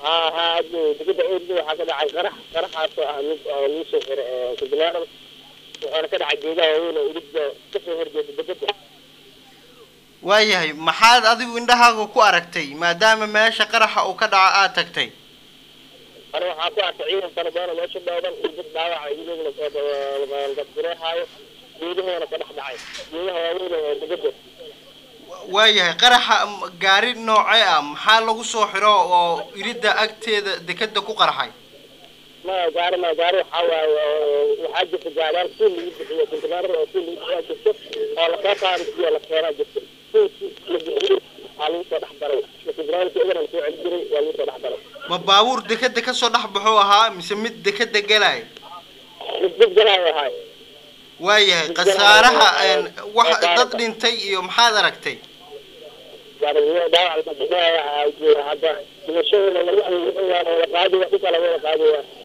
haa haa hadda degada erida waxaa ka dhacay qarax qaraxaasoo ah mid oo lagu soo xiray kubilaaran wuxuuna ka dhacay geedaha waaweyn oo erida kasoo horjeeda degada waayahay maxaad adigu indhahaaga ku aragtay maadaama meesha qaraxa uu ka dhaco aad tagtay ana waxaa ku arkay ciidan fara badan oo meesha dhooban iyo dad dhaawaca iyadoo la dareehaayo geedahoona ka dhex dhacay geedaha waaweyn oo degada waayahay qaraxa m- gaari noocee ah maxaa lagu soo xiro oo iridda agteeda dekeda ku qarxay ma gaari ma gaari waxaa waaye oo waxaa jirta gaadhaan suul lagu bixiyo kontinaarar oo suul lagu bixiyaa jirto oo lasoo saari siyo la keenaa jirto suulki la bixiyo waxaa lagu soo dhex daray kontinaaarki egan soo celi jiray waa lagu soo dhex daray ma baabuur dekeda kasoo dhex baxuu ahaa mise mid dekeda gelay mid dad galaayo ahaay waayahay khasaaraha een, wax dad dhintay iyo maxaad aragtay gaari dhaawac la bixinaya hadda dhimashadooda lagu la qaadi waa dhulka laga wada qaadaya